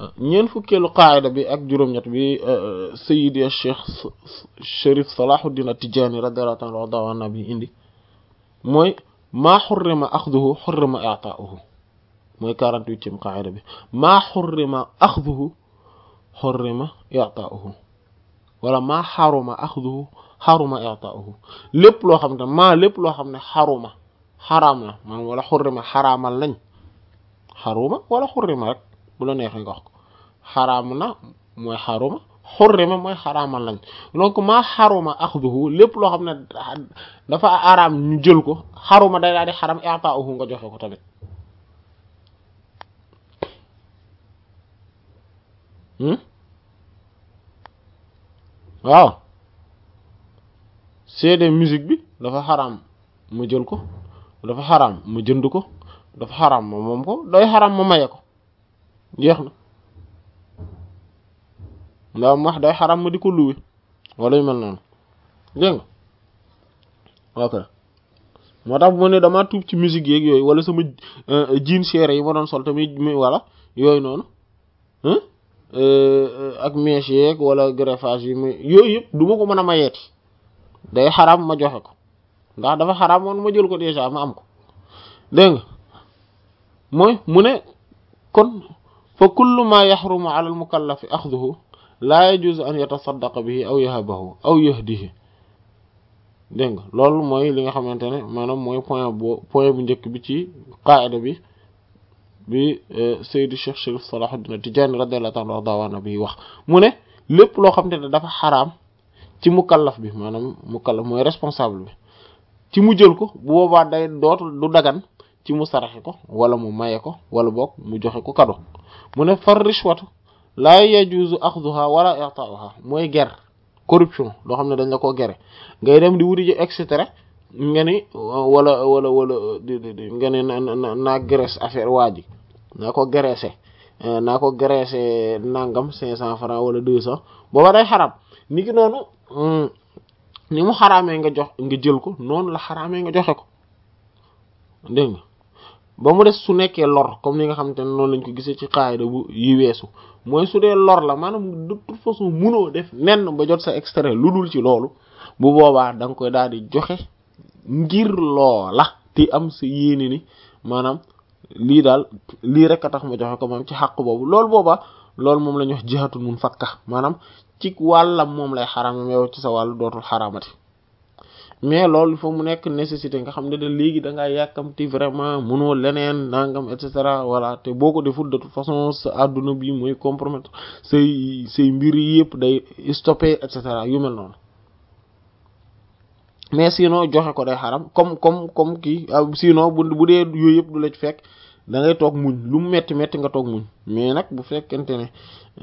ñeent fukkeelu qaayida bi ak juróom-ñett bi sayidi cheikh Cherif Salahuddin At-Tidjânî radiyallahu ta'ala anhu bi indi mooy maa xurrima axduhu xurrima i'taa'uhu mooy quarante-huitième qaayida bi maa xurrima axduhu xurrima i'taa'uhu wala maa xaruma axduhu xaruma i'taa'uhu lépp loo xam ne maa lépp loo xam ne xaruma xaraam na maanaam wala xurrima xaraamal nañ xaruma wala xurrima rek bu la neexee nga wax ko xaraam na mooy xaruma xurrima mooy xaraamal nañ donc maa xaruma axduhu lépp loo xam ne dafa araam ñu jël ko xaruma day daal di xaram i'taa'uhu nga joxe ko tamit waaw CD musique bi dafa xaraam ma jël ko dafa xaraam ma jënd ko dafa xaraam ma moom ko day xaraam ma maye ko jeex na ndax wax day xaraam ma di ko luwe wala yu mel noonu dégg nga ok moo tax bu ma ne damaa tuub ci musique yeeg yooyu wala sama jean chéré yi ma doon sol tamit wala yooyu noonu ak mèche yeeg wala greffage yi muy yooyu yëpp du ma ko mën a mayeeti day xaraam ma joxe ko ndax dafa xaraam moon ma jël ko déjà ma am ko dégg nga mooy mu ne kon fa kullu ma yaxrumu ala al mukallafi axduhu laa yajuzu an yatasaddaqa bihi aw yahabahu aw yahdihi dégg nga loolu mooy li nga xamante ne maanaam mooy point bu point bu njëkk bi ci qaida bi bi Seydi Cheikh Cherif Salahuddin At-Tidjânî radiyallahu ta'ala anhu bi wax mu ne lépp loo xamante ne dafa xaraam ci mukallaf bi maanaam mukallaf mooy responsable bi ci mu jël ko bu boobaa day dootul du dagan ci mu saraxe ko wala mu maye ko wala boog mu joxe ko kado mu ne far rishwatu laa yajuzu axduha wala i'ta'uha mooy ger corruption loo xam ne dañ la ko gere ngay dem di wuti ji et cetera nga ni wala wala wala nga ne na naa graisse affaire waa ji naa ko graissé naa ko graissé nangam cinq cent francs wala deux cent booba day xaram ni ki noonu ni mu xaraamee nga jox nga jël ko noonu la xaraamee nga joxe ko dégg nga ba mu des su nekkee lor comme ni nga xamante ne noonu lañ ko gisee ci qaayida bu yi weesu mooy su dee lor la maanaam de toute façon munoo def nenn ba jot sa extrait lu dul ci loolu bu boobaa da nga koy daal di joxe ngir loola te am sa yéene ni maanaam lii daal lii rek a tax ma joxe ko moom ci xàq boobu loolu boobaa loolu moom la ñuy wax jihatul mun fakka maanaam ci wàllam moom lay xaraam yow ci sa wàllu dootul xaraamati mais loolu il faut mu nekk nécessité nga xam ne de léegi da ngaa yàkkamti vraiment mënoo leneen nangam et cetera voilà te boo ko deful de toute façon sa adduna bi mooy compromettre say say mbir yëpp day stoppé et cetera yu mel noonu mais sinon joxe ko day xaram comme comme comme kii sinon bu bu dee yooyu yëpp du la ci fekk da ngay toog muñ lu mu metti metti nga toog muñ mais nag bu fekkente ne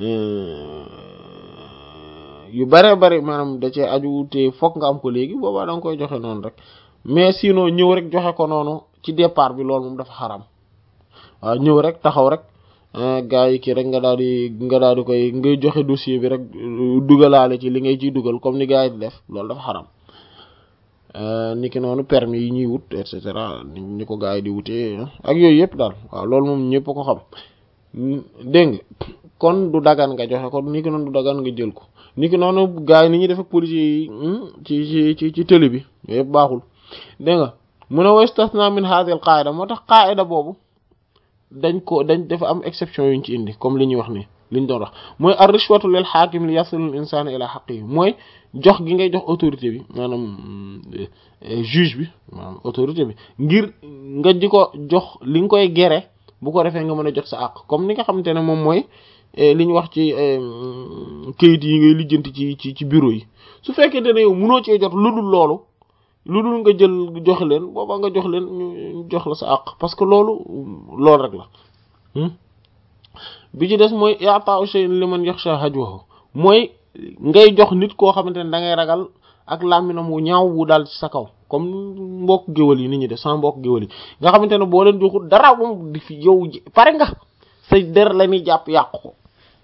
yu bare bari maanaam da cee aju te fokk nga am ko léegi boobaa da nga koy joxe noonu rek mais sinon ñëw rek joxe ko noonu ci départ bi loolu moom dafa xaram waaw ñëw rek taxaw rek gaa yi kii rek nga daal di nga daal di koy ngay joxe dossier bi rek dugalaale ci li ngay ciy dugal comme ni gaa yi di def loolu dafa xaram ni ki noonu permis yi ñuy wut et cetera ni ko gaa yi di wutee ak yooyu yëpp daal waaw loolu moom ñëpp ko xam dégg nga kon du dagan nga joxe ko ni ki noonu du dagan nga jël ko ni ki noonu gaa yi ni ñuy def ak policiers yi ci ci ci ci télé bi yooyu yëpp baaxul dégg nga mu ne wastasna min hadhihi al qaida moo tax qaida boobu dañ ko dañ dafa am exception yuñ ci indi comme li ñuy wax nii liñ doon wax mooy ar rishwatu lil hakim li yasil al insana ila haqqihi mooy jox gi ngay jox autorité bi maanaam juge bi maanaam autorité bi ngir nga di ko jox li nga koy gere bu ko defee nga mën a jot sa àq comme ni nga xamante ne moom mooy li ñu wax ci kayit yi ngay lijjanti ci ci ci bureau yi su fekkente ne yow mënoo cee jot lu dul loolu lu dul nga jël jox leen booba nga jox leen ñu jox la sa àq parce que loolu loolu rek la bi ci des mooy i'ta'u shay'in liman yakhsha hajwahu mooy ngay jox nit koo xamante ne da ngay ragal ak làmminam wu ñaaw wu daal ci sa kaw comme mbokk géwal yi nit ñi def sans mbokk géwal yi nga xamante ne boo leen joxul dara moom di fi yow pare nga say der la ñuy jàpp yàqu ko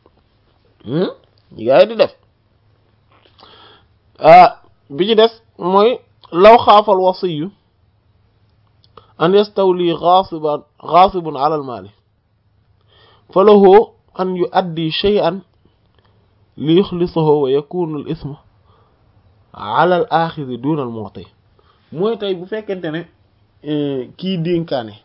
gaa yi di def bi ci des mooy law xaafal wasiyu an yastawli ghasiban ghasibun ala al mali fa lahu an yuaddi shay'an li yuxlisahu wa yakunu al isma ala al axidi duna al mu'ti mooy tey bu fekkente ne kii dénkaane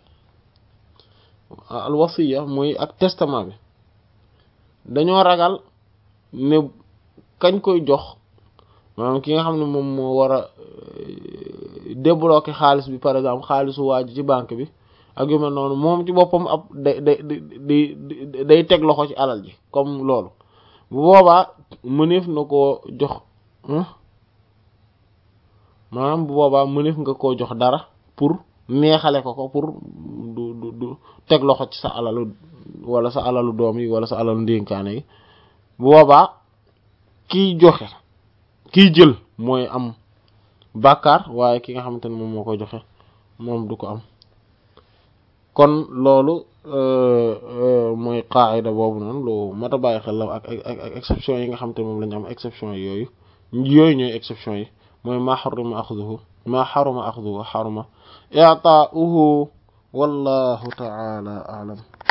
al wasiya mooy ak testament bi dañoo ragal ne kañ koy jox maanaam ki nga xam ne moom moo war a débloquer xaalis bi par exemple xaalisu waa ji ci banque bi ak yu mel noonu moom ci boppam ab day day day day teg loxo ci alal ji comme loolu bu boobaa mëneef na koo jox maanaam bu boobaa mëneef nga koo jox dara pour neexale ko ko pour du du du teg loxo ci sa alalu wala sa alalu doom yi wala sa alalu ndénkaane yi bu boobaa kiy joxe kiy jël mooy am bàkkaar waaye ki nga xamante ne moom moo koy joxe moom du ko am kon loolu mooy qaayida boobu noonu lu mat a bàyyi xel la ak ak exception yi nga xamante ne moom la ñu am exception yooyu yooyu ñooy exception yi mooy maa xaruma axduhu maa xaruma axduhu xaruma i'taa'uhu wallahu ta'ala a'lam